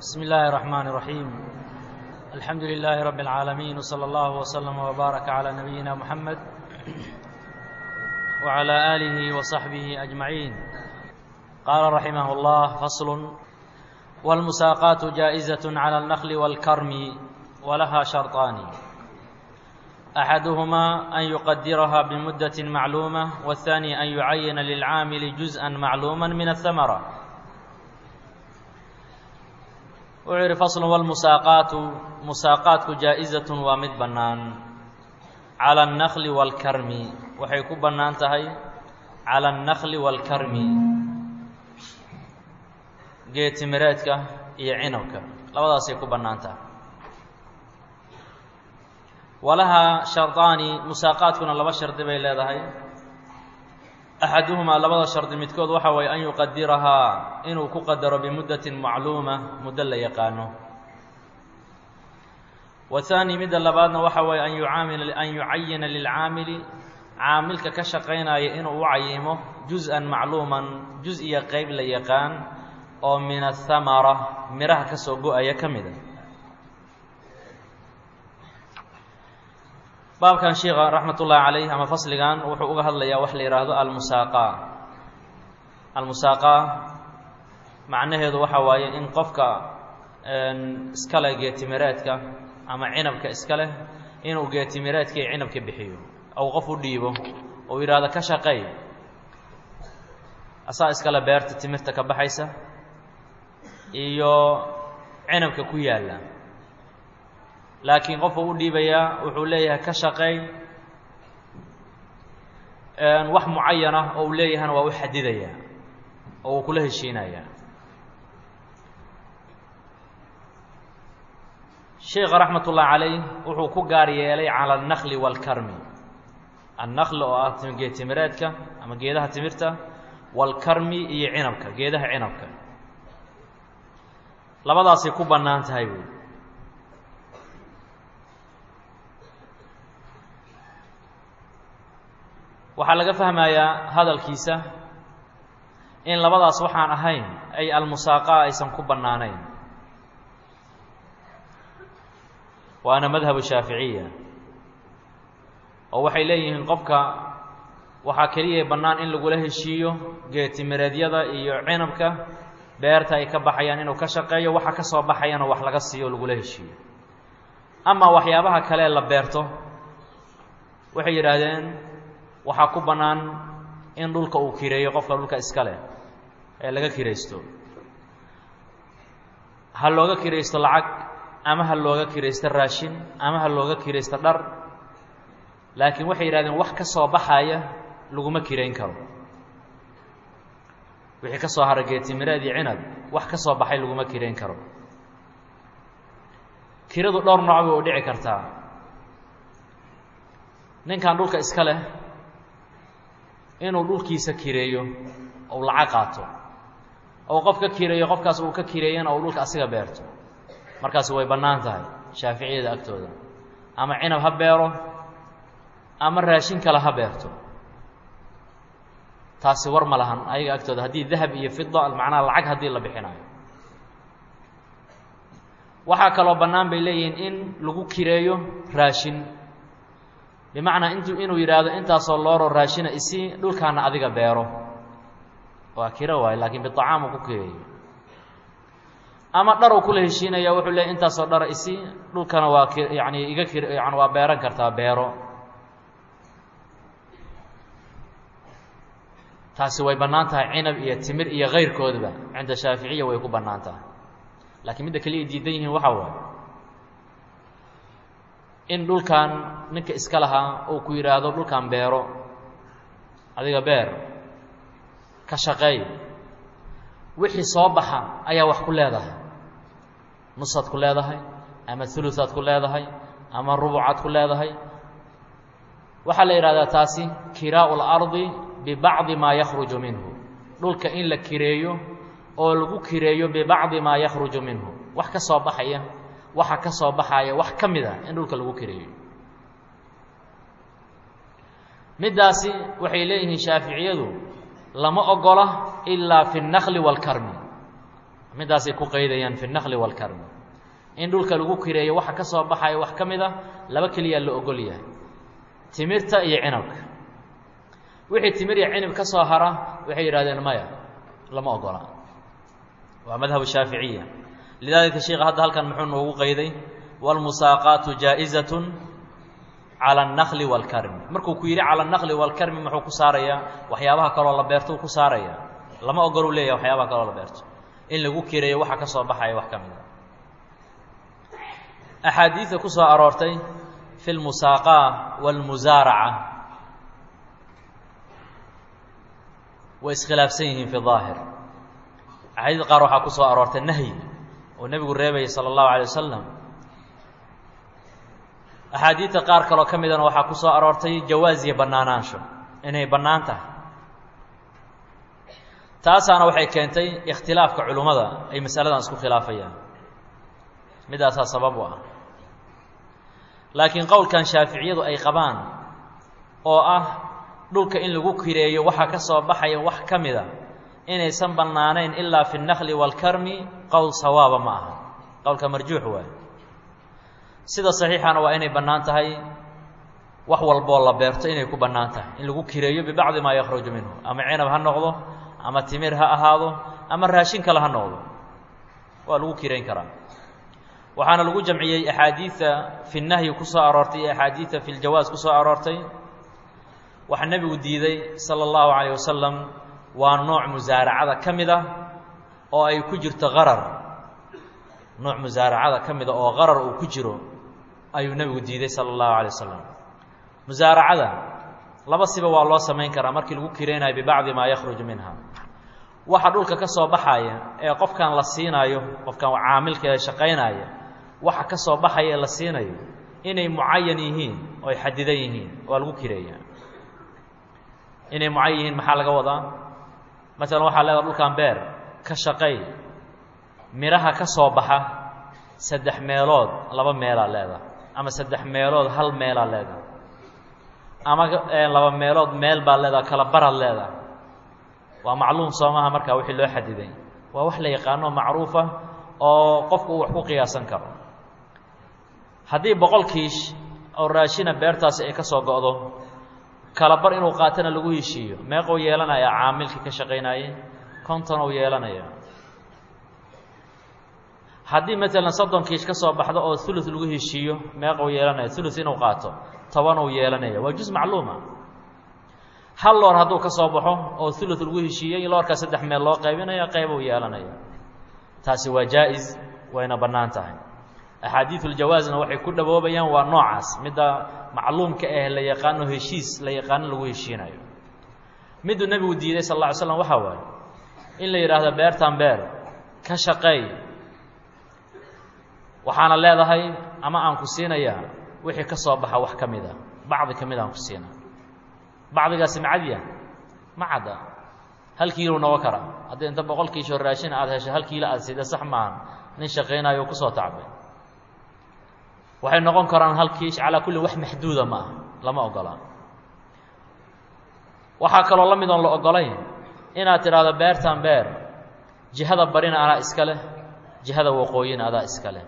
بسم الله الرحمن الرحيم الحمد لله رب العالمين وصلى الله وسلم وبارك على نبينا محمد وعلى آله وصحبه أجمعين قال رحمه الله فصل والمساقات جائزة على النخل والكرم ولها شرطان أحدهما أن يقدرها بمدة معلومة والثاني أن يعين للعامل جزءا معلوما من الثمرة wuxuu yidhi faslun walmusaaqaatu musaaqaadku jaa-izatun waa mid bannaan cala annakli waalkarmi waxay ku bannaan tahay cala annakli waalkarmi geetimireedka iyo cinabka labadaasay ku bannaan tahay walahaa shardaani musaaqaadkuna laba shardi bay leedahay axaduhumaa labada shardi midkood waxa waye an yuqadirahaa inuu ku qadaro bimuddatin macluuma muddo la yaqaano wathaani midda labaadna waxa waye an yucaamil an yucayina lilcaamili caamilka ka shaqaynaya inuu u cayimo juz-an macluuman juz iyo qeyb la yaqaan oo min athamara miraha ka soo go-aya ka mida baabkan sheika raxmat ullaahi calayh ama fasligan wuxuu uga hadlayaa wax la yidhaahdo almusaaqa almusaaqa macnaheedu waxa waaye in qofka iska leh geetimireedka ama cinabka iska leh inuu geetimireedka iyo cinabka bixiyo ou qof u dhiibo ou yidhaahdo ka shaqey asaa iskale beerta timirta ka baxaysa iyo cinabka ku yaalla laakiin qofka u dhiibayaa wuxuu leeyahay ka shaqeey wax mucayana oo uu leeyahana waa u xadidayaa oo uu kula heshiinayaa sheika raxmat ullahi calayh wuxuu ku gaar yeelay cala annakli waalkarmi annakli oo ah geetimireedka ama geedaha timirta waalkarmi iyo cinabka geedaha cinabka labadaasay ku bannaan tahay buui waxaa laga fahmayaa hadalkiisa in labadaas waxaan ahayn ay almusaaqa aysan ku bannaanayn waana madhabu shaaficiya oo waxay leeyihiin qofka waxaa keliya bannaan in lagula heshiiyo geetimireedyada iyo cinabka beerta ay ka baxayaan inuu ka shaqeeyo waxa ka soo baxayana wax laga siiyo lagula heshiiyo amaa waxyaabaha kale la beerto waxay yidhaahdeen waxaa ku bannaan in dhulka uu kireeyo qofka dhulka iska leh ee laga kiraysto ha looga kiraysto lacag ama ha looga kiraysto raashin ama ha looga kiraysto dhar laakiin waxay yidhahdeen wax ka soo baxaya laguma kirayn karo wixii ka soo hara geetimireed iyo cinab wax ka soo baxay laguma kirayn karo kiradu dhowr nooc bay u dhici kartaa ninkan dhulka iska leh inuu dhulkiisa kireeyo ou lacag qaato ou qof ka kireeyo qofkaas uu ka kireeyana ou dhulka asiga beerto markaasi way bannaan tahay shaaficiyada agtooda ama cinab ha beero ama raashin kale ha beerto taasi war ma lahan ayaga agtooda haddii dahab iyo fida macnaha lacag haddii la bixinayo waxaa kaloo bannaan bay leeyihiin in lagu kireeyo raashin bimacnaa int inuu yidhaahdo intaasoo looroo raashina isii dhulkaana adiga beero waa kiro waayo laakiin biطacaam uu ku kireeyo ama dharow kula heshiinaya wuxuu leeyay intaasoo dhara isii dhulkana waa k yani iga kir yani waa beeran kartaa beero taasi way bannaan tahay cinab iyo timir iyo kayrkoodba cinda shaaficiya way ku bannaan tahay laakiin midda keliya diidan yihiin waxaa waaye in dhulkan ninka iska lahaa uu ku yidhaahdo dhulkan beero adiga beer ka shaqeey wixii soo baxa ayaa wax ku leedahay nusaad ku leedahay ama ulusaad ku leedahay ama rubucaad ku leedahay waxaa la yidhahdaa taasi kiraau اlardi bibacdi maa yakhruju minhu dhulka in la kireeyo oo lagu kireeyo bibacdi maa yakhruju minhu wax ka soo baxaya waxa ka soo baxaya wax ka mid a in dhulka lagu kireeyo middaasi waxay leeyihiin shaaficiyadu lama ogola ilaa fi الnakli wاlkarmi middaasay ku qaydayaan fi الnakli wاlkarmi in dhulka lagu kireeyo waxa ka soo baxaya wax ka mid a laba keliyaa la ogol yahay timirta iyo cinabka wixii timir iyo cinab ka soo hara waxay yidhahdeen maya lama ogola waa madhabu shaaficiya lidaalika sheika hadda halkan muxuu noogu qayday wاlmusaaqaatu jaa'izaة calى الnakli wاlkarmi markuu ku yidhi calى الnakli wاlkarmi muxuu ku saarayaa waxyaabaha kaloo la beerto u ku saaraya lama ogol u leeyahay waxyaabaha kaloo la beerto in lagu kireeyo waxa ka soo baxaya wax ka mida axaadiida ku soo aroortay fi اlmusaaqaa wاlmusaaraca way iskhilaafsan yihiin fi ظaahir axaadiid qaar waxaa ku soo aroortay nahyi oo nebigu reebayay salى الlahu عalيه wasalam axaadiidta qaar kaloo ka midana waxaa ku soo aroortay jawaaz iyo bannaanaansho inay bannaan tahay taasaana waxay keentay ikhtilaafka culimmada ay masaladan isku khilaafayaan midaasaa sabab u ah laakiin qowlkan shaaficiyadu ay qabaan oo ah dhulka in lagu kireeyo waxaa ka soo baxaya wax ka mida inaysan bannaanayn ilaa fi الnakli wاlkarmi qowl sawaaba ma aha qowlka marjuux waayo sida saxiixana waa inay bannaan tahay wax walboo la beerto inay ku bannaan tahay in lagu kireeyo bibacdi maa yakhruju minhu ama cinab ha noqdo ama timir ha ahaado ama raashin kale ha noqdo waa lagu kirayn karaa waxaana lagu jamciyey axaadiida fi nahyi ku soo aroortay iyo axaadiida fi ljawaas ku soo aroortay waxaa nebigu diiday sala allahu calayh wasalam waa nooc musaaracada ka mid ah oo ay ku jirto qarar nooc musaaracada ka mida oo qarar uu ku jiro ayuu nebigu diiday sala allahu alay wasalam musaaracada laba siba waa loo samayn karaa markii lagu kiraynayo bibacdi maa yakhruju minha waxa dhulka ka soo baxaya ee qofkan la siinaayo qofkan caamilka ee shaqaynaya waxa ka soo baxaya ee la siinayo inay mucayan yihiin oo ay xadidan yihiin waa lagu kireeyaa inay mucayan yihiin maxaa laga wadaa masalan waxaa leedaha dhulkan beer ka shaqay midhaha ka soo baxa saddex meelood laba meelaa leedaha ama saddex meelood hal meelaa leedaha ama laba meelood meel baa leedaha kala baraad leedaha waa macluum soo maha markaa wixii loo xadiday waa wax la yaqaano macruufa oo qofku uu wax ku qiyaasan karo haddii boqol kiish oo raashina beertaasi ay ka soo go'do kala bar inuu qaatana lagu heshiiyo meequu yeelanaya caamilkii ka shaqaynaayey konton uu yeelanaya haddii maalan soddon kiish ka soo baxdo oo ulu lagu heshiiyo meequu yeelanaya ulu inuu qaato toban uu yeelanaya waa juz macluuma hal loor hadduu ka soo baxo oo ulu lagu heshiiyey loorkaa saddex meel loo qaybinaya qayb uu yeelanaya taasi waa jaa-is wayna bannaan tahay axaadiiuljawaasna waxay ku dhawoobayaan waa noocaas midda macluumka ah la yaqaano heshiis la yaqaano lagu heshiinayo miduu nebigu diiday sal alla ly slam waxaa waaye in la yidhaahdo beertan beer ka shaqeey waxaana leedahay ama aan ku siinayaa wixii ka soo baxa wax ka mid a bacdi ka mid aan ku siina bacdigaasi macadya ma cadda hal kiilo noqon kara haddii inta boqol kiishoo raashin aad hesho hal kiilo aad sida sax maahan nin shaqaynayo o kusoo tacbay waxay noqon karaan hal kiish calaa kulli wax maxduuda ma ah lama ogola waxaa kaloo la mid oon la ogolayn inaad tidhaahdo beertan beer jihada barina adaa iska leh jihada waqooyina adaa iska leh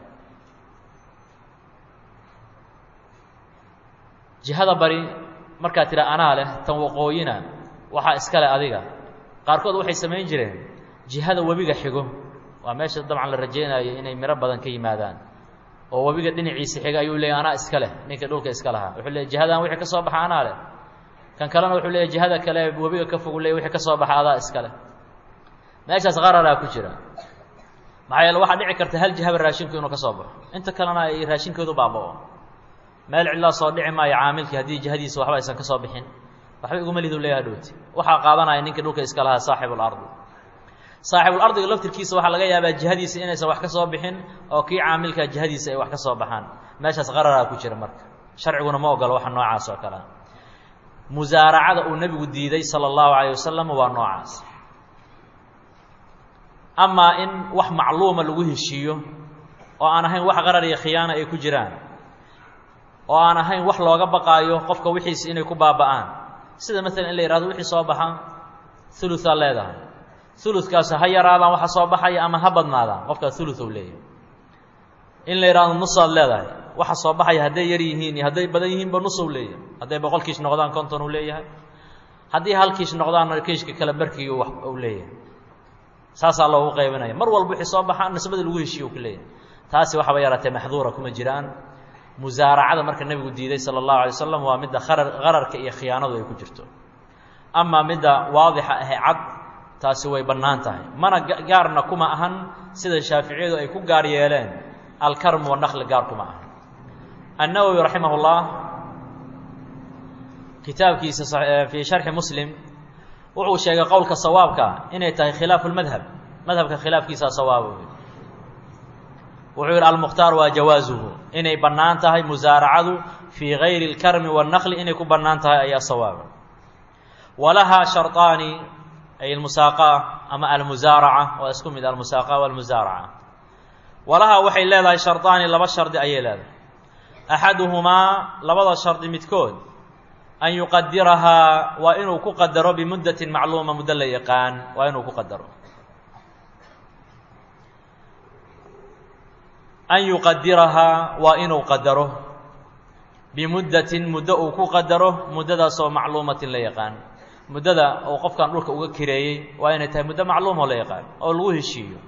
jihada bari markaad tidhaa anaa leh tan waqooyina waxaa iska leh adiga qaarkood waxay samayn jireen jihada webiga xigo waa meesha dabcan la rajaynayo inay miro badan ka yimaadaan oo webiga dhinaciisa xiga ayuu leeyay anaa iska leh ninka dhulka iska lahaa wuxuu leeyay jihadan wixii ka soo baxa anaa leh kan kalena wuxuu leeyay jihada kale webiga ka fogu leeyay wixii ka soo baxa adaa iska leh meeshaas qararaa ku jira maxaa yeele waxaa dhici karta hal jihaba raashinku inuu ka soo baxo inta kalena ay raashinkoodu baaba'o meel cidlaa soo dhici maayo caamilkii haddii jihadiisa waxba aysan ka soo bixin waxba iguma lidu leeyaha dhowti waxaa qaadanaya ninkii dhulka iska lahaa saaxibulardi saaxibulardiga laftirkiisa waxaa laga yaabaa jihadiisa inaysan wax ka soo bixin oo kii caamilkaa jihadiisa ay wax ka soo baxaan meeshaas qararaa ku jira marka sharciguna ma ogolo waxa noocaas oo kalea musaaracada uu nebigu diiday sala allahu calayh wasalam waa noocaas amaa in wax macluuma lagu heshiiyo oo aan ahayn wax qarar iyo khiyaana ay ku jiraan oo aan ahayn wax looga baqaayo qofka wixiisi inay ku baaba'aan sida maalan in la yihahdo wixii soo baxa uluaa leedahay uludkaas ha yaraadaan waxa soo baxaya ama ha badnaadaan qofkaas ulud ou leeyahay in la yidhahdo nusaad leedahay waxa soo baxaya hadday yar yihiin iyo hadday badan yihiinba nusow leeyahay hadday boqol kiish noqdaan konton uu leeyahay haddii hal kiish noqdaanna kiishka kale barkii u leeyahay saasaa loogu qaybinaya mar walba wixii soo baxaa nisbada lagu heshiiye u ku leeyahay taasi waxaba yaraatee maxduura kuma jiraan musaaracada marka nebigu diiday sala allahu alay wasalam waa midda arar qararka iyo khiyaanadu ay ku jirto amaa midda waadixa ahe cad taasi way bannaan tahay mana gaarna kuma ahan sida shaaficiyadu ay ku gaar yeeleen alkarm wanakli gaar kuma ahan annawowi raximah اllah kitaabkiisa fii sharxi muslim wuxuu sheegay qowlka sawaabka inay tahay khilaafu lmadhab madhabka khilaafkiisaa sawaaba wuxuu yidhi almukhtaar waa jawaasuhu inay bannaan tahay musaaracadu fii gayri اlkarmi wاnnakli inay ku bannaan tahay ayaa sawaaba walahaa sharطaani ay almusaaqa ama almusaaraca waa isku mid almusaaqa walmusaaraca walahaa waxay leedahay sharطaani laba shardi ayay leedahay axaduhumaa labada shardi midkood an yuqadirahaa waa inuu ku qadaro bimuddatin macluuma muddo la yaqaan waa inuu ku qadaro an yuqadirahaa waa inuu qadaro bimuddatin muddo uu ku qadaro muddadaasoo macluumatin la yaqaan muddada uu qofkan dhulka uga kireeyey waa inay tahay muddo macluum oo la yaqaan oo lagu heshiiyo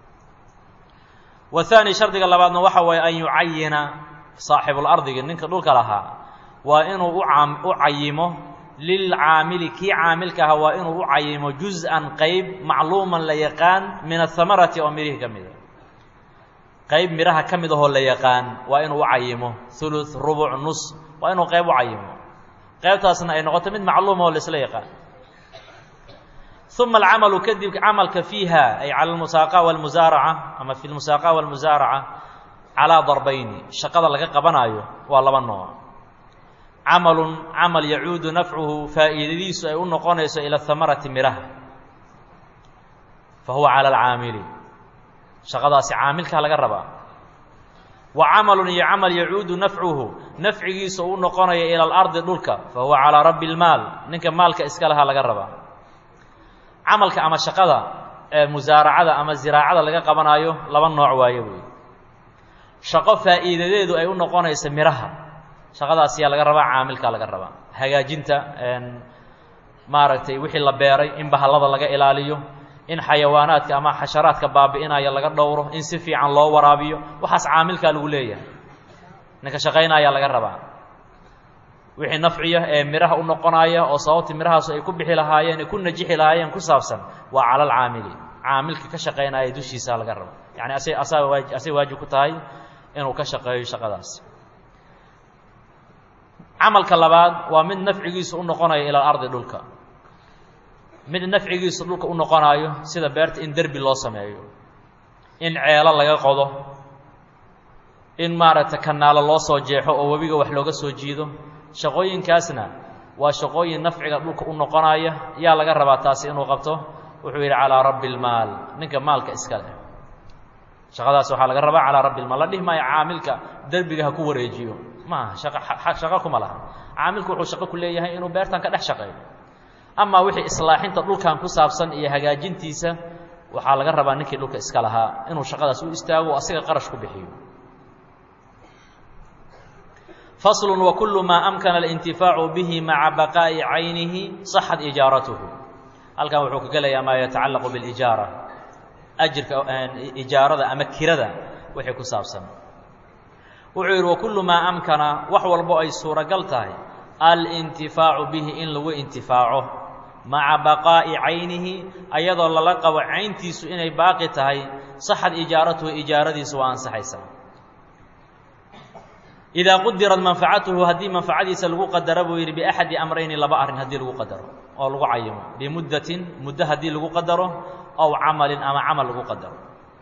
wahaani shardiga labaadna waxa waaye an yucayina saaxibulardiga ninka dhulka lahaa waa inuu u cayimo lilcaamili kii caamilka ahaa waa inuu u cayimo juz-an qeyb macluuman la yaqaan min ahamarati oo mirihii ka mida qayb midhaha ka mid ahoo la yaqaan waa inuu u cayimo uluث rubuc nus waa inuu qayb u cayimo qaybtaasna ay noqoto mid macluuma oo laisla yaqaan uma alcamalu kadib camalka fiiha ay cala almusaaqa walmusaaraca ama fi lmusaaqa walmusaaraca calaa darbayni shaqada laga qabanaayo waa laba nooc camalun camal yacuudu nafcuhu faa'iidadiisu ay u noqonayso ila hamarati midhaha fa huwa cala alcaamili shaqadaasi caamilkaa laga rabaa wa camalun iyo camal yacuudu nafcuhu nafcigiisa u noqonaya ila alardi dhulka fa huwa calaa rabbi lmaal ninka maalka iska lahaa laga rabaa camalka ama shaqada ee musaaracada ama ziraacada laga qabanaayo laba nooc waayo wey shaqo faa'iidadeedu ay u noqonaysa midhaha shaqadaas yaa laga rabaa caamilkaa laga rabaa hagaajinta maaragtay wixii la beeray in bahallada laga ilaaliyo in xayawaanaadka ama xasharaadka baabi'inaya laga dhowro in si fiican loo waraabiyo waxaas caamilkaa lagu leeyahay ninka shaqaynayaa laga rabaa wixii nafciya ee midhaha u noqonaya oo sababtii midhahaasu ay ku bixi lahaayeen ay ku najixi lahaayeen ku saabsan waa cala alcaamili caamilka ka shaqaynaya dushiisaa laga raba yacni asa asaa waa asay waajib ku tahay inuu ka shaqeeyo shaqadaas camalka labaad waa mid nafcigiisu u noqonaya ila alardi dhulka mid nafcigiisu dhulka u noqonaayo sida beerta in derbi loo sameeyo in ceelo laga qodo in maaragtay kanaalo loo soo jeexo oo webiga wax looga soo jiido shaqooyinkaasna waa shaqooyin nafciga dhulka u noqonaya yaa laga rabaa taasi inuu qabto wuxuu yidhi calaa rabbi lmaal ninka maalka iska leh shaqadaas waxaa laga rabaa calaa rabbi lmaal la dhihi maayo caamilka derbiga ha ku wareejiyo maaha shaqa shaqo kuma laha caamilku wuxuu shaqo ku leeyahay inuu beertan ka dhex shaqeeyo amaa wixii islaaxinta dhulkan ku saabsan iyo hagaajintiisa waxaa laga rabaa ninkii dhulka iska lahaa inuu shaqadaas u istaago o asiga qarash ku bixiyo faslu wakulu maa amkana alintifaacu bihi maca baqaa'i caynihi saxat ijaaratuhu halkan wuxuu ka gelayaa maa yatacallaqu bilijaara ajirka ijaarada ama kirada wixii ku saabsan wuxuu yidhi wakulu maa amkana wax walbo ay suuragal tahay alintifaacu bihi in lagu intifaaco maca baqaa'i caynihi ayadoo lala qabo cayntiisu inay baaqi tahay saxad ijaaratuhu ijaaradiisu waa ansaxaysaa idaa qudirad manfacatuhu haddii manfacadiisa lagu qadaro buu yidhi biaxadi amrayni laba arrin haddii lagu qadaro oo lagu cayimo bimuddatin muddo haddii lagu qadaro ow camalin ama camal lagu qadaro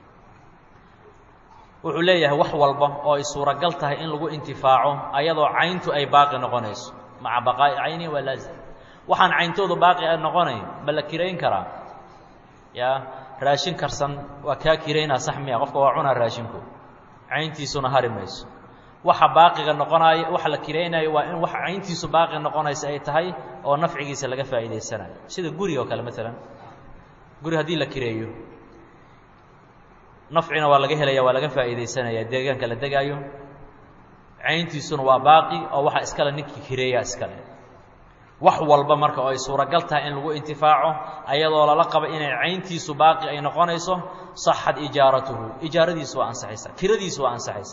wuxuu leeyahay wax walba oo ay suuragal tahay in lagu intifaaco ayadoo cayntu ay baaqi noqonayso maca baqaa'i cayni waa laazim waxaan cayntoodu baaqi a noqonayn ma la kirayn karaa yaa raashin karsan waa kaa kiraynaa sax miya qofka waa cunaa raashinku cayntiisuna hari mayso waxa baaqiga noqonaayo waxa la kiraynayo waa in wax cayntiisu baaqi noqonaysa ay tahay oo nafcigiisa laga faa'iidaysanayo sida guriga oo kale maalan guri haddii la kireeyo nafcina waa laga helaya waa laga faa'iidaysanaya deegaanka la degaayo cayntiisuna waa baaqi oo waxa iskale ninkii kireeyaa iskale wax walba marka oo ay suuragal tahay in lagu intifaaco ayadoo lala qabo inay cayntiisu baaqi ay noqonayso saxad ijaaratuhu ijaaradiisu waa ansaxaysa kiradiisu waa ansaxaysa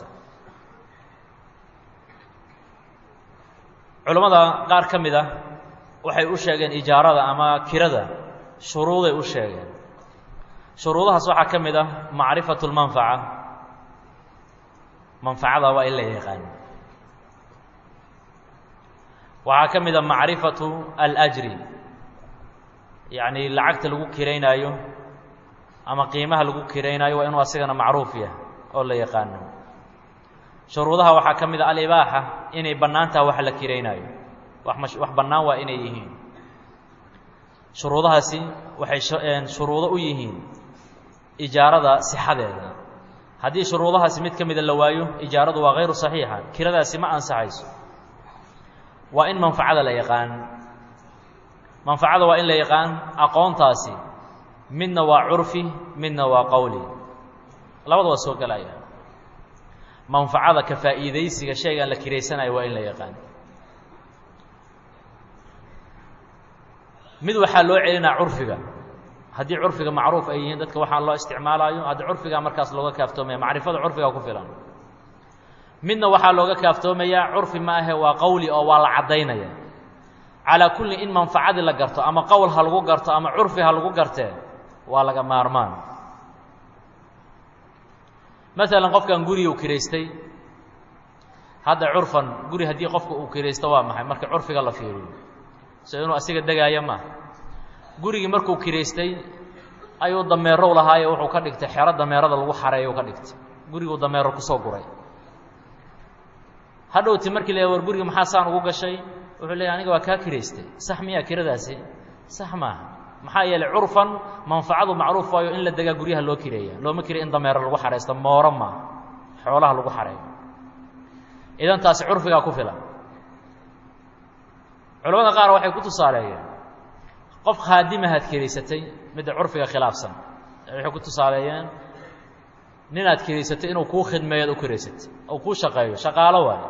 culammada qaar ka mid ah waxay u sheegeen ijaarada ama kirada shuruuday u sheegeen shuruudahaas waxaa ka mid ah macrifatu lmanfaca manfacada waa in la yaqaan waxaa ka mid a macrifatu alajri yacni lacagta lagu kiraynaayo ama qiimaha lagu kiraynaayo waa inuu asigana macruuf yahay oo la yaqaano shuruudaha waxaa ka mid a alibaaxa inay bannaan taha wax la kiraynaayo wax mash wax bannaan waa inay yihiin shuruudahaasi waxay shuruudo u yihiin ijaarada sixadeeda haddii shuruudahaasi mid ka mida la waayo ijaaradu waa hayru saxiixa kiradaasi ma ansaxayso waa in manfacada la yaqaan manfacada waa in la yaqaan aqoontaasi midna waa curfi midna waa qowli labada waa soo gelaya manfacada ka faa'iidaysiga shaygaan la kiraysanayo waa in la yaqaan mid waxaa loo celinaa curfiga haddii curfiga macruuf ay yihiin dadka waxaa loo isticmaalaayo haddii curfigaa markaas looga kaaftoomaya macrifada curfiga ku filan midna waxaa looga kaaftoomayaa curfi ma ahe waa qowli oo waa la caddaynaya calaa kulli in manfacadii la garto ama qowl ha lagu garto ama curfi ha lagu gartee waa laga maarmaan maalan qofkan guriga uu kiraystay hadda curfan guri haddii qofka uu kiraysto waa maxay marka curfiga la fiiriyo so inuu asiga degaaya maaha gurigii markuu kiraystay ayuu dameerow lahaayo wuxuu ka dhigtay xero dameerada lagu xareeyo ka dhigtay guriguu dameero kusoo guray hadhowti markii la war guriga maxaa saan ugu gashay wuxuu leeyahy aniga waa kaa kiraystay sax miyaa kiradaasi sax maaha maxaa yeelay curfan manfacadu macruuf waayo in la degaa guryaha loo kireeya looma kiriya in dameero lagu xaraysto mooro maaha xoolaha lagu xareeyo idan taasi curfigaa ku filan culamada qaar waxay ku tusaaleeyeen qof khaadimahaad kiraysatay midda curfiga khilaafsan waxay ku tusaaleeyeen ninaad kiraysatay inuu kuu khidmeeyoad u kiraysatay ou kuu shaqeeyo shaqaalo waayo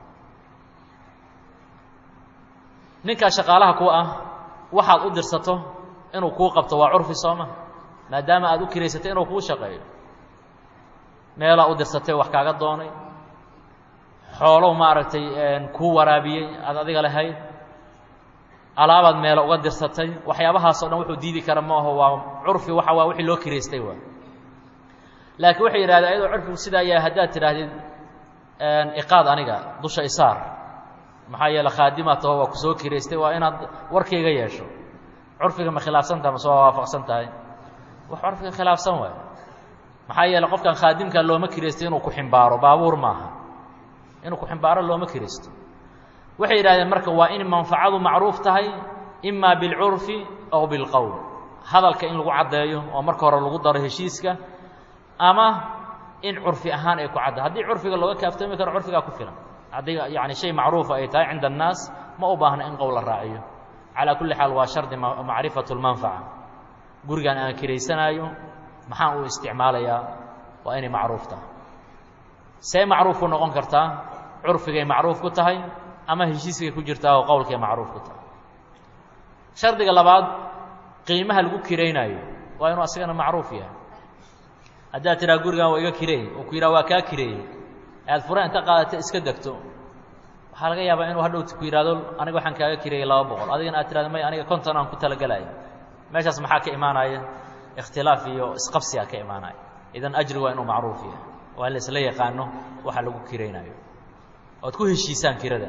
ninkaa shaqaalaha ku ah waxaad u dirsato inuu kuu qabto waa curfi sooma maadaama aad u kiraysatay inuu kuu shaqeeyo meelaa u dirsatay wax kaaga doonay xoolow maaragtay kuu waraabiyey aad adiga lahayd alaabaad meelo uga dirsatay waxyaabahaasoo dhan wuxuu diidi kara ma aho waa curfi waxa waa wixii loo kiraystay waa laakiin waxay yidhahdeen ayadoo curfigu sidaa yahay haddaad tidhaahdid iqaad aniga dusha isaar maxaa yeele khaadimaa taho waa ku soo kiraystay waa inaad warkayga yeesho curfiga ma khilaafsan tahay mase waa waafaqsan tahay wax curfiga khilaafsan waay maxaa yeele qofkan khaadimkaa looma kiraystay inuu ku ximbaaro baabuur maaha inuu ku ximbaaro looma kiraysto waxay yidhahdeen marka waa in manfacadu macruuf tahay imaa bilcurfi aw bilqowl hadalka in lagu caddeeyo oo marka hore lagu daro heshiiska ama in curfi ahaan ay ku cadda haddii curfiga looga kaaftoomi karo curfigaa ku filan haddii yani shay macruufa ay tahay cinda annaas ma u baahna in qowl la raaciyo calaa kulli xaal waa shardi macrifatu lmanfaca gurigan aan kiraysanaayo maxaan u isticmaalayaa waa inay macruuf tahay see macruuf ku noqon kartaa curfigay macruuf ku tahay ama heshiiskay ku jirtaa oo qowlkay macruuf ku tahay shardiga labaad qiimaha lagu kiraynaayo waa inuu asigana macruuf yahay haddaad tidhaha gurigan waa iga kireey oo ku yidhaha waa kaa kireeyey aad fura inta qaadata iska degto waxaa laga yaabaa inuu hadhowti ku yidhahdo aniga waxaan kaaga kireeyey laba boqol adigana aad tirahdo may aniga konton aan ku talagelaya meeshaas maxaa ka imaanaya ikhtilaaf iyo isqabsigaa ka imaanaya idan ajri waa inuu macruuf yahay waa in la isla yaqaano waxa lagu kiraynaayo oad ku heshiisaan kirada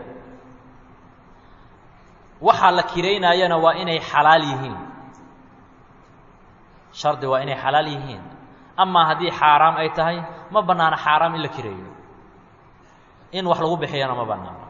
waxaa la kiraynaayana waa inay xalaal yihiin shardi waa inay xalaal yihiin amaa haddii xaaraam ay tahay ma bannaano xaaraam in la kireeyo in wax lagu bixiyana ma bannaano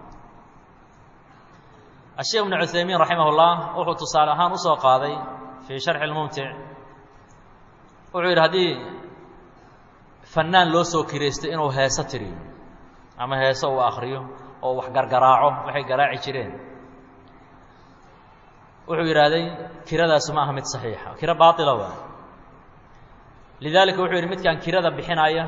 asheekh ibnu cuthaymiin raximah ullah wuxuu tusaale ahaan usoo qaaday fii sharxi lmumtic wuxuu yidhi haddii fannaan loo soo kiraystay inuu heeso tiriyo ama heeso uu akhriyo oo wax gargaraaco waxay garaaci jireen wuxuu yidhaahday kiradaasu ma aha mid saxiixa kiro baatila waa lidaalika wuxuu yidhi midkaan kirada bixinaya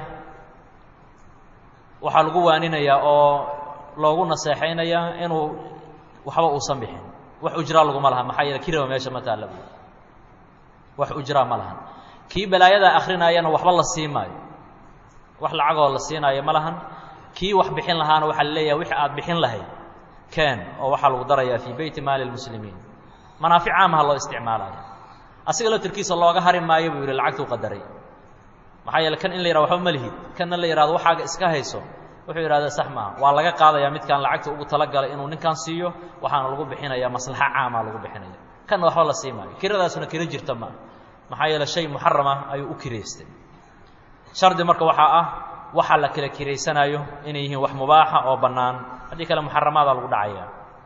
waxaa lagu waaninayaa oo loogu naseexaynayaa inuu waxba uusan bixin wax ujraa laguma laha maxaa yeele kiraba meesha ma taalla bu wax ujraa ma lahan kii balaayadaa akrinayana waxba la sii maayo wax lacagoo la siinaayo ma lahan kii wax bixin lahaana waxaa la leeyahay wixii aad bixin lahayd keen oo waxaa lagu darayaa fii beyti maali lmuslimiin manaafic caamaha loo isticmaalayo asiga laftirkiisa looga hari maayo buu yidhi lacagtuu qadaray maxaa yeele kan in la yihahdo waxba ma lihid kanna la yihahdo waxaaga iska hayso wuxuu yidhahda sax maaha waa laga qaadayaa midkaan lacagta ugu talagalay inuu ninkan siiyo waxaana lagu bixinayaa maslaxo caamaa lagu bixinaya kanna waxba la sii maayo kiradaasuna kiro jirta maaha maxaa yeele shay muxarama ayuu u kiraystay shardi marka waxaa ah waxaa la kala kiraysanayo inay yihiin wax mubaaxa oo bannaan haddii kale muxaramaadaa lagu dhacaya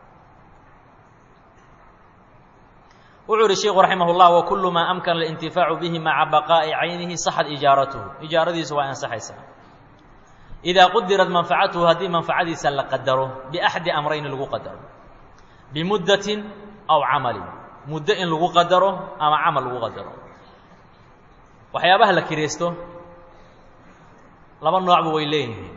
wuxuu yihi sheiku raximah اllah wakulu maa amkana اlintifaacu bihi maca baqaa'i caynihi saxad ijaaratuhu ijaaradiisu waa ansaxaysaa idaa qudirat manfacatuhu haddii manfacadiisa la qadaro biaxdi amrayni lagu qadaro bimuddatin aw camalin muddo in lagu qadaro ama camal lagu qadaro waxyaabaha la kiraysto laba noocba way leeyihiin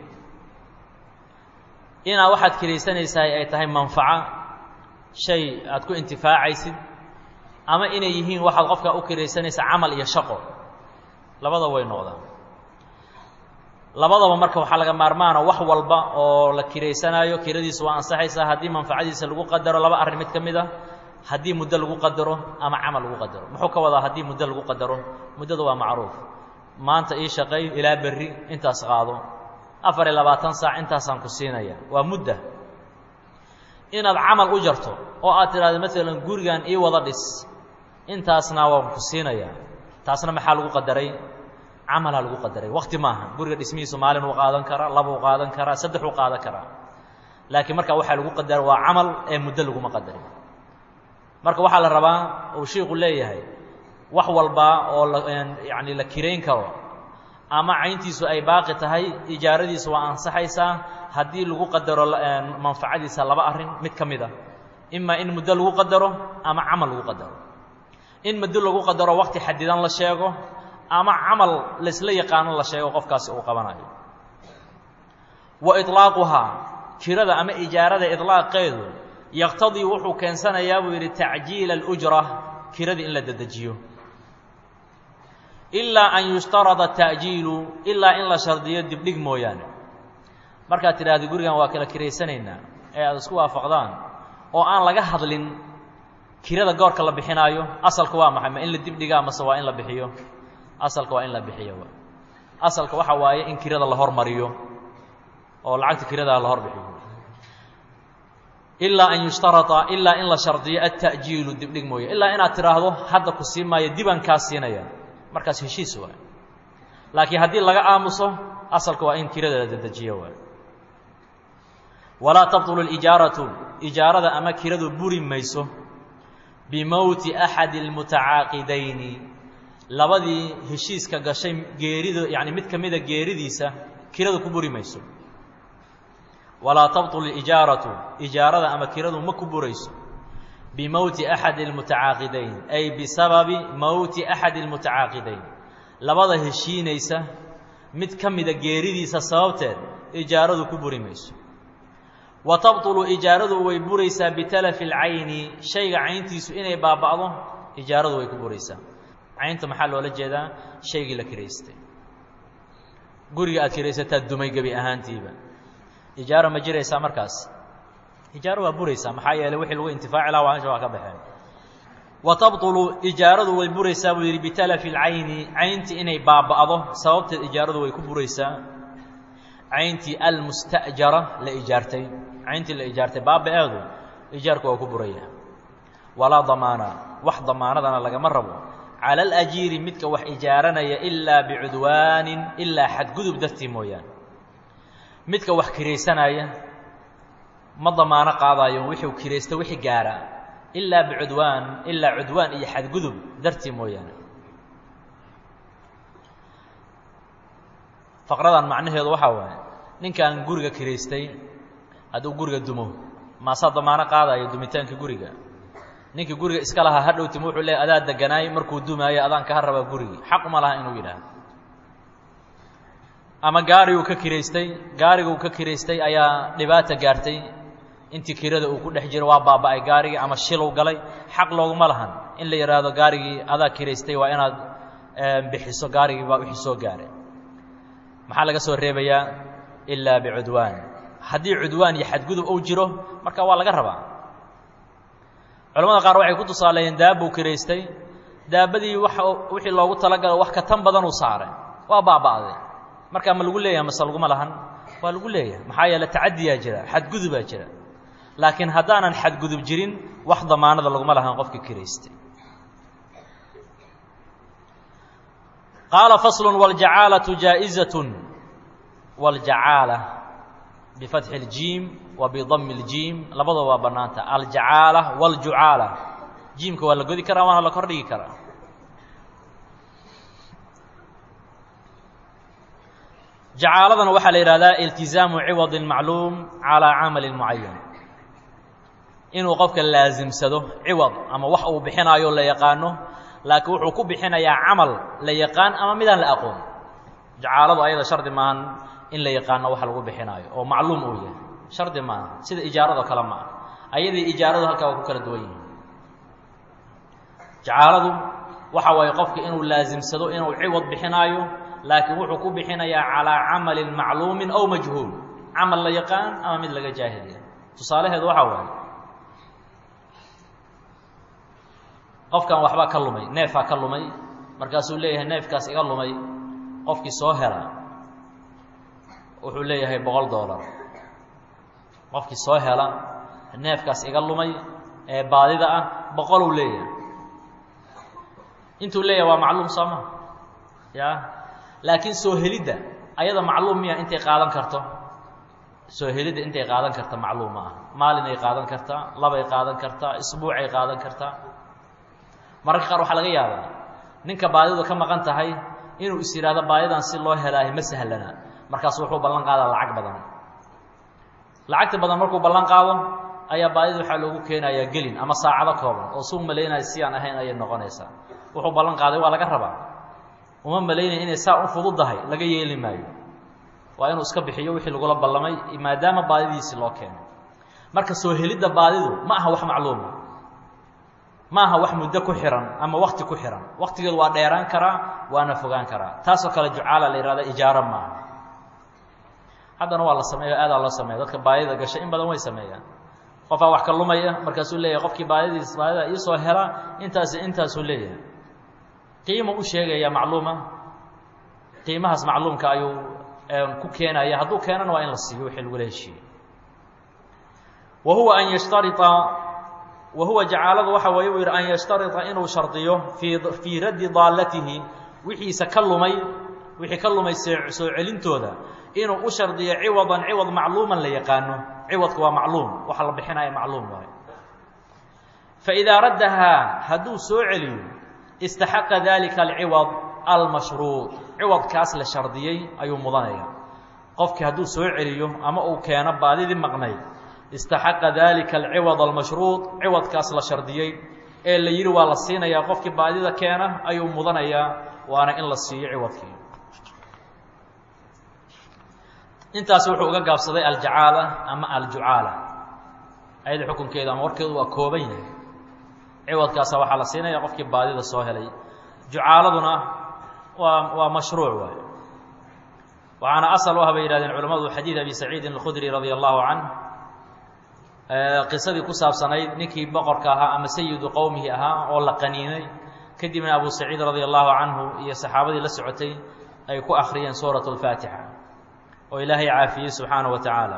inaa waxaad kiraysanaysahay ay tahay manfaco shay aad ku intifaacaysid ama inay yihiin waxaad qofka u kiraysanaysa camal iyo shaqo labada way noqdaan labadaba marka waxaa laga maarmaana wax walba oo la kiraysanaayo kiradiisu waa ansaxaysaa haddii manfacadiisa lagu qadaro laba arrin mid ka mid a haddii muddo lagu qadaro ama camal lagu qadaro muxuu ka wadaa haddii muddo lagu qadaro muddada waa macruuf maanta ii shaqay ilaa berri intaas qaado afar iyo labaatan saac intaasaan ku siinaya waa mudda inaad camal u jarto oo aad tidhahdo maalan gurigan ii wada dhis intaasna waan ku siinaya taasna maxaa lagu qadaray camalaa lagu qadaray wakti maaha guriga dhismihiisu maalin uu qaadan karaa labuu qaadan karaa saddex uu qaadan karaa laakiin marka waxaa lagu qadara waa camal ee muddo laguma qadarin marka waxaa la rabaa uu shiiku leeyahay wax walba oo la yacni la kirayn karo ama cayntiisu ay baaqi tahay ijaaradiisu waa ansaxaysaa haddii lagu qadaro manfacadiisa laba arrin mid ka mid a imaa in muddo lagu qadaro ama camal lagu qadaro in muddo lagu qadaro waqti xadidan la sheego ama camal laysla yaqaano la sheego qofkaasi uu qabanayo wa iطlaaquhaa kirada ama ijaarada iطlaaqeedu yaqtadii wuxuu keensanayaa buu yidhi tacjiila اlujra kiradii in la dedejiyo ilaa an yushtarada ta'jiilu ilaa in la shardiyo dibdhig mooyaane markaad tidhaahda gurigan waa kala kiraysanaynaa ee aad isku waafaqdaan oo aan laga hadlin kirada goorka la bixinaayo asalka waa maxay ma in la dibdhigaa mase waa in la bixiyo asalka waa in la bixiyo asalka waxa waaye in kirada la hormariyo oo lacagta kiradaa la hor bixiyo ilaa an yushtarada ilaa in la shardiyo alta'jiilu dibdhig mooye ilaa inaad tidhaahdo hadda ku sii maayo dibaan kaa siinaya markaas heshiis waay laakiin haddii laga aamuso asalka waa in kirada la dedejiyo waay walaa tabطulu اlijaaratu ijaarada ama kiradu buri mayso bimowti axadi اlmutacaaqidayni labadii heshiiska gashay geerida yani mid ka mida geeridiisa kiradu ku buri mayso walaa tabطulu ijaaratu ijaarada ama kiradu ma ku burayso bimowti axadi اlmutacaaqidayn ay bisababi mowti axadi اlmutacaaqidayn labada heshiinaysa mid ka mida geeridiisa sababteed ijaaradu ku buri mayso wa tabطulu ijaaradu way buraysaa bitalafi اlcayni shayga cayntiisu inay baaba'do ijaaradu way ku buraysaa caynta maxaa loola jeedaa shaygii la kiraystay guriga aad kiraysataa dumay gebi ahaantiiba ijaaro ma jiraysaa markaas ijaaro waa buraysaa maxaa yeeley wixii lagu intifaaci laha waa mesha waa ka baxeen wa tabطulu ijaaradu way buraysaa buu yidhi bitalafi اlcayni cayntii inay baaba'do sababteed ijaaradu way ku buraysaa cayntii almusta'jara la ijaartay cayntii la ijaartay baaba-eedu ijaarku waa ku buraya walaa damaana wax damaanadana lagama rabo cala alajiiri midka wax ijaaranaya ilaa bicudwaanin ilaa xadgudub dartii mooyaane midka wax kiraysanaya ma damaano qaadayo wixuu kiraysta wixii gaara ilaa bicudwaan ilaa cudwaan iyo xadgudub dartii mooyaane faqradan macnaheedu waxaa waaye ninkan guriga kiraystay hadduu guriga dumo maasaa damaano qaadayo dumitaanka guriga ninkii guriga iska lahaa hadhowtim wuxuu leey adaa deganaay markuu dumaayo adaan kaha rabaa gurigii xaq uma laha inuu yidhaahdo ama gaariguu ka kiraystay gaariguu ka kiraystay ayaa dhibaata gaartay intii kirada uu ku dhex jiro waa baaba'ay gaarigii ama shilow galay xaq looguma lahan in la yidhaahdo gaarigii adaa kiraystay waa inaad bixiso gaarigii baa wixii soo gaaray maxaa laga soo reebayaa ilaa bicudwaan haddii cudwaan iyo xadgudub uu jiro marka waa laga rabaa culamada qaar waxay ku tusaaleeyeen daabbuu kiraystay daabbadii wa wixii loogu talagalo wax ka tan badanuu saaray waa baaba'day markaa ma lagu leeyahay mase laguma lahan waa lagu leeyahay maxaa yeele tacadiyaa jira xadgudubaa jira laakiin haddaanan xadgudub jirin wax damaanada laguma lahan qofkii kiraystay qaala fasl wاljacaalatu jaaئizaة wاljacaala bifatxi اljiim wa bidami اljiim labadaba waa bannaanta aljacaala wاljucaala jiimka waa la godi karaa waana la kor dhigi karaa jacaaladana waxaa la yidhahdaa iltizaamu ciwadi macluum calىa camali mucayan inuu qofka laasimsado ciwad ama wax uu bixinaayo la yaqaano laakiin wuxuu ku bixinayaa camal la yaqaan ama midaan la aqoon jacaaladu ayada shardi maahan in la yaqaano wax lagu bixinaayo oo macluum uu yahay shardi maaha sida ijaaradoo kale ma ah ayadii ijaaradu halkaa waa ku kala duwan yihin jacaaladu waxa waaye qofka inuu laasimsado inuu ciwad bixinaayo laakiin wuxuu ku bixinayaa calaa camalin macluumin aw majhuul camal la yaqaan ama mid laga jaahiliya tusaalaheedu waxaa waaye qofkan waxbaa ka lumay neefaa ka lumay markaasuu leeyahay neefkaas iga lumay qofkii soo hela wuxuu leeyahay boqol dollar qofkii soo hela neefkaas iga lumay ee baadida ah boqoluu leeyahay intuu leeyahay waa macluum sooma ya laakiin soo helidda ayada macluum miya intay qaadan karto soo helidda intay qaadan karta macluum ma ah maalinay qaadan kartaa labay qaadan kartaa isbuucay qaadan kartaa mararka qaar waxaa laga yaabaa ninka baadidu ka maqan tahay inuu is yidhaahdo baadidan si loo helaayo ma sahlana markaasu wuxuu ballan qaadaa lacag badan lacagta badan markuu ballan qaado ayaa baadida waxaa loogu keenayaa gelin ama saacado kooban oo suu malaynaya si aan ahayn ayay noqonaysaa wuxuu ballan qaaday waa laga rabaa uma malaynaya inay saa u fududdahay laga yeeli maayo waa inuu iska bixiyo wixii lagula ballamay maadaama baadidiisii loo keenay marka soo helidda baadidu ma aha wax macluuma ma aha wax muddo ku xihan ama wakti ku xihan waktigeedu waa dheeraan karaa waana fogaan karaa taasoo kale jucaala la yihahda ijaaro maaha haddana waa la sameeya aadaa loo sameeya dadka baadida gasha in badan way sameeyaan qofaa wax ka lumaya markaasuu leeyahay qofkii baadidiis baadida iisoo hela intaasi intaasuu leeyahay qiima u sheegaya macluuma qiimahaas macluumka ayuu ku keenaya hadduu keenana waa in la siiyo wixii lagula heshiiyey wa huwa an yashtaria wa huwa jacaaladu waxa weeye uu yidhi an yashtarita inuu shardiyo fii fii raddi daallatihi wixiisa ka lumay wixii ka lumay soo celintooda inuu u shardiyo ciwadan ciwad macluuman la yaqaano ciwadku waa macluum waxa la bixinaya macluum waayo faidaa raddahaa hadduu soo celiyo istaxaqa dalika alciwad almashruuc ciwadkaas la shardiyey ayuu mudanaya qofkii hadduu soo celiyo ama uu keeno baadidii maqnayd istaxaqa dalika alciwad almashruuط ciwadkaas la shardiyey ee la yidhi waa la siinayaa qofkii baadida keena ayuu mudanayaa waana in la siiyo ciwadkii intaas wuxuu uga gaabsaday aljacaala ama aljucaala ayada xukunkeedu ama warkeedu waa kooban yahay ciwadkaasa waxaa la siinaya qofkii baadida soo helay jucaaladuna waa waa mashruuc waay waxaana asal u ah bay yihahdeen culamadu xadiid abi saciidin اlkhudri radia allahu canh qisadii ku saabsanayd ninkii boqorka ahaa ama sayidu qowmihi ahaa oo la qaniinay kadibna abu saciid radia allahu canhu iyo saxaabadii la socotay ay ku akhriyeen suuraة اlfaatixa oo ilaahay caafiyey subxaanaه wa tacaala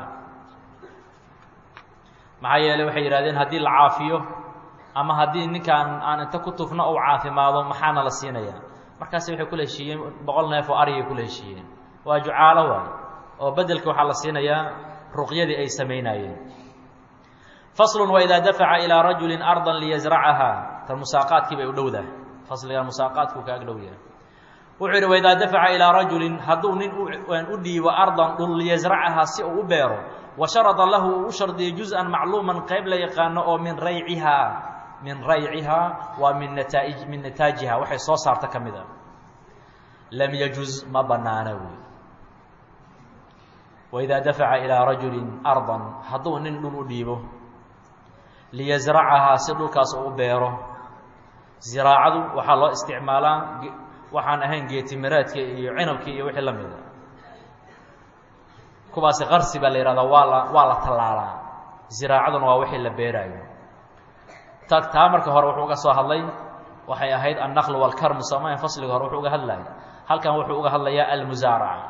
maxaa yeeley waxay yidhahdeen haddii la caafiyo ama haddii ninkaan aan inta ku tufno ou caafimaado maxaana la siinayaa markaasi waxay kula heshiiyeen boqol neef oo arigay kula heshiiyeen waa jucaalo waay oo bedelka waxaa la siinayaa ruqyadii ay samaynaayeen faslun waidaa dafaca ilaa rajulin ardan liyasracahaa tan musaaqaadkii bay u dhowdahay fasligan musaaqaadkuu ka ag dhow yahay wuxuu yidhi waidaa dafaca ilaa rajulin hadduu nin u dhiibo ardan dhul liyasracahaa si uu u beero wa sharada lahu uu u shardiyo juz-an macluuman qayb la yaqaano oo min raycihaa min raycihaa waa min nataaij min nataajiha waxay soo saarta ka mid a lam yajuz ma banaana wey waidaa dafaca ilaa rajulin ardan hadduu nin dhul u dhiibo liyasracahaa si dhulkaas uu beero ziraacadu waxaa loo isticmaalaa waxaan ahayn geetimiraadka iyo cinabkii iyo wixii la mida kuwaasi qarsi baa la yihahdaa waa la waa la tallaalaa ziraacaduna waa wixii la beeraayo ta taa marka hore wuxuu uga soo hadlay waxay ahayd annaqlu walkarmu soomaayan fasliga hore wuxuu uga hadlaya halkan wuxuu uga hadlayaa almusaaraca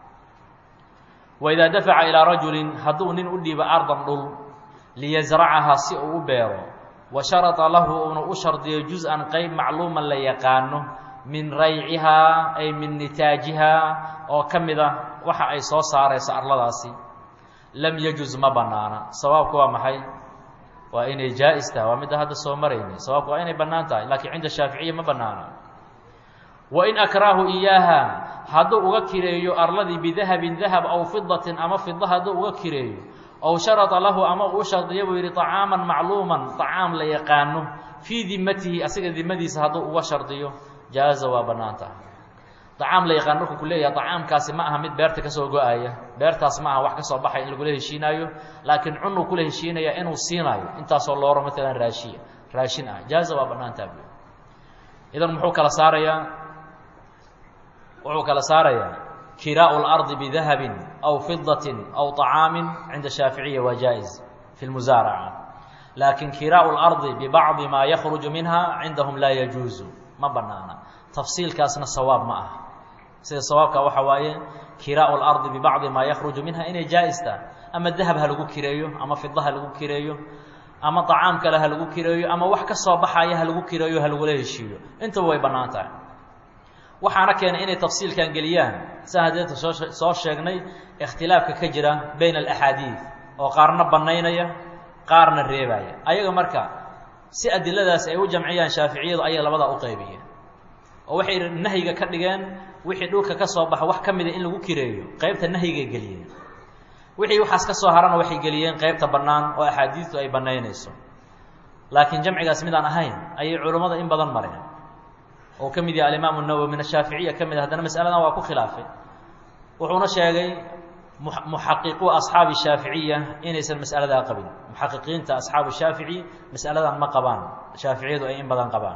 waidaa dafaca ilaa rajulin hadduu nin u dhiibo ardan dhul liyasracahaa si uu u beero wa sharada lahu uuna u shardiyo juz-an qeyb macluuman la yaqaano min raycihaa ay min nitaajihaa oo ka mid ah waxa ay soo saarayso arladaasi lam yajuz ma banaana sawaabku waa maxay waa inay jaa-is tahay waa midda hadda soo maraynay sawaabku waa inay bannaan tahay laakiin cinda shaaficiya ma bannaana wain akraahu iyaaha hadduu uga kireeyo arladii bidahabin dahab aw fidatin ama fida hadduu uga kireeyo ow sharada lahu ama uu shardiya buu yidhi طacaaman macluuman طacaam la yaqaano fii dimatihi asiga dimadiisa hadduu uga shardiyo jaaza waa bannaan tahay طacaam la yaqaan markuu ku leeyahay طacaamkaasi ma aha mid beerta ka soo go-aya beertaas ma aha wax ka soo baxay in lagula heshiinaayo laakiin cunuu kula heshiinaya inuu siinaayo intaasoo looro maalan raashiya raashin ah jaaza waa bannaan taha bu idan muxuu kala saarayaa wuxuu kala saarayaa kiraaءu اlarضi bidahabi aw fidaةi aw طacaami cinda shaaficiya waa jaa-is fi اlmusaaraca laakin kiraaءu اlarضi bibacضi maa yakruju minha cindahum laa yajuuzu ma banaana tafsiilkaasna sawaab ma aha sida sawaabka waxa waaye kiraaءu اlarضi bibacضi maa yakruju minha inay jaa-is tahay ama dahab ha lagu kireeyo ama fida ha lagu kireeyo ama طacaam kale ha lagu kireeyo ama wax ka soo baxaya ha lagu kireeyo ha lagula heshiiyo intaba way bannaan tahay waxaana keenay inay tafsiilkan geliyaan siaan hadeeta soo soo sheegnay ikhtilaafka ka jira bayna alaxaadiid oo qaarna bannaynaya qaarna reebaya ayaga marka si adiladaas ay u jamciyaan shaaficiyadu ayay labadaa u qaybiyeen oo waxay nahyiga ka dhigeen wixii dhulka ka soo baxa wax ka mida in lagu kireeyo qeybta nahyigay geliyeen wixii waxaas ka soo harana waxay geliyeen qeybta bannaan oo axaadiidtu ay bannaynayso laakiin jamcigaas midaan ahayn ayay culummada in badan mareen oo ka mid yahay alimaamu nawowi min ashaaficiya ka mid a haddana masaladan waa ku khilaafay wuxuuna sheegay muxaqiquu asxaabi shaaficiya inaysan mas'aladaa qabin muxaqiqiinta asxaabu shaafici mas'aladan ma qabaan shaaficiyadu ay in badan qabaan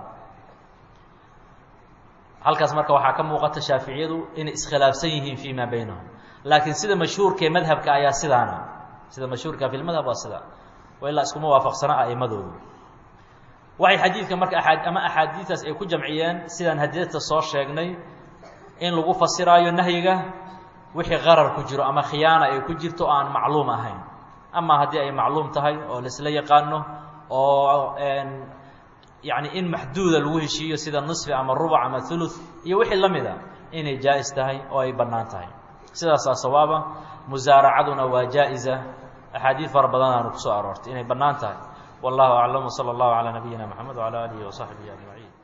halkaas marka waxaa ka muuqata shaaficiyadu inay iskhilaafsan yihiin fi ma baynahum laakiin sida mashhuurkaee madhabka ayaa sidaana sida mashhuurka fi lmadhab waa sida wa ilaa iskuma waafaqsana a'imadoodu waxay xadiidka marka aa ama axaadiistaas ay ku jamciyeen sidaan hadiyadta soo sheegnay in lagu fasiraayo nahyiga wixii qarar ku jiro ama khiyaana ay ku jirto o aan macluum ahayn ama haddii ay macluum tahay oo laisla yaqaano oo yani in maxduuda lagu heshiiyo sida nisfi ama rubac ama thuluth iyo wixii la mida inay jaa-is tahay oo ay bannaan tahay sidaasaa sawaaba musaaracaduna waa jaa-isa axaadiid fara badanaanu kusoo aroortay inay bannaan tahay والله أعلم وصلى الله على نبينا محمد وعلى آله وصحبه أجمعين